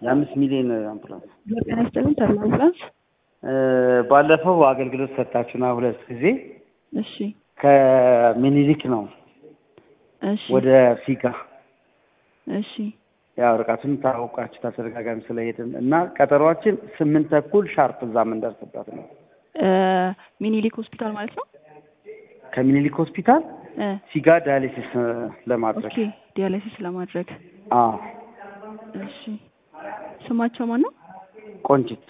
የአምስት ሚሊዮን አምቡላንስ ጤና ይስጥልኝ ተድላ አምቡላንስ። ባለፈው አገልግሎት ሰጣችሁና ሁለት ጊዜ እሺ ከምኒልክ ነው እሺ ወደ ፊጋ እሺ ያው ርቀቱን ታውቃችሁ ተደጋጋሚ ስለሄድን እና ቀጠሯችን ስምንት ተኩል ሻርፕ እዛ የምንደርስበት ነው። እ ሚኒሊክ ሆስፒታል ማለት ነው። ከምኒልክ ሆስፒታል እ ፊጋ ዳያሊሲስ ለማድረግ ኦኬ ዲያሊሲስ ለማድረግ አዎ እሺ ስማቸው ማን ነው? ቆንጅት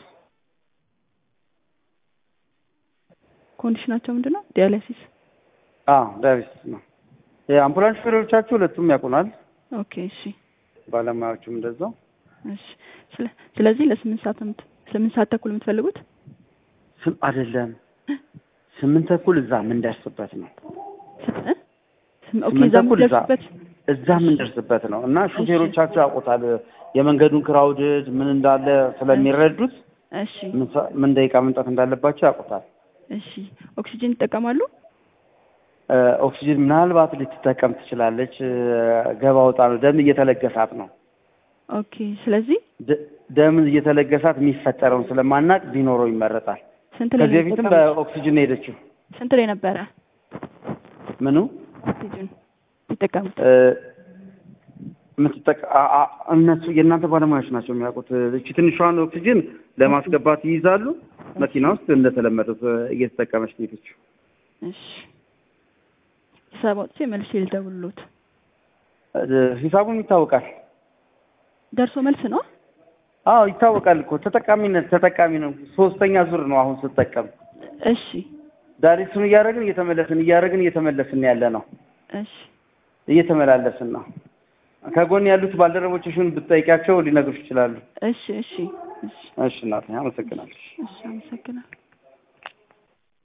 ኮንዲሽናቸው ምንድን ነው? ዲያሊሲስ አዎ ዳያሊሲስ ነው። የአምቡላንስ ሹፌሮቻችሁ ሁለቱም ያውቁናል። ኦኬ እሺ ባለሙያዎቹም እንደዛው እሺ ስለ- ስለዚህ ለስምንት ሰዓት ነው የምት- ስምንት ሰዓት ተኩል የምትፈልጉት ስም አይደለም ስምንት ተኩል እዛ የምንደርስበት ነው። እ? ስም- ኦኬ ስምንት እዛ ተኩል እዛ የምትደርሱበት እዛ የምንደርስበት ነው እና ሹፌሮቻችሁ ያውቁታል። የመንገዱን ክራውድድ ምን እንዳለ ስለሚረዱት እሺ ምን ሰ- ምን ደቂቃ መምጣት እንዳለባቸው ያውቁታል። እሺ ኦክሲጅን ይጠቀማሉ? እ፣ ኦክሲጅን ምናልባት ልትጠቀም ትችላለች። እ፣ ገባ ወጣ ነው። ደም እየተለገሳት ነው። ኦኬ ስለዚህ ደ- ደም እየተለገሳት የሚፈጠረውን ስለማናቅ ቢኖረው ይመረጣል። ስንት ላይ ከዚህ ነው በፊትም የተጠቀሙት? በኦክሲጅን ነው የሄደችው። ስንት ላይ ነበረ ምኑ ኦክሲጅን የሚጠቀሙት? እ፣ የምትጠቀ አ- አ- እነሱ የእናንተ ባለሙያዎች ናቸው የሚያውቁት። እቺ ትንሿን ኦክሲጅን ለማስገባት ይይዛሉ። መኪና ውስጥ እንደተለመዱት እ፣ እየተጠቀመች ነው የሄደችው። እሺ ሂሳብ አውጥቼ መልሼ ልደውልሎት። እ፣ ሂሳቡም ይታወቃል። ደርሶ መልስ ነው? አዎ ይታወቃል እኮ ተጠቃሚነት ተጠቃሚ ነው። ሶስተኛ ዙር ነው አሁን ስጠቀም እሺ ዳሪሱን እያደረግን እየተመለስን እያደረግን እየተመለስን ያለ ነው እሺ እየተመላለስን ነው። ከጎን ያሉት ባልደረቦችሽን ብትጠይቂያቸው ሊነግሩሽ ይችላሉ። እሺ እሺ እሺ እሺ እናቴ አመሰግናለሁ። እሺ አመሰግናለሁ።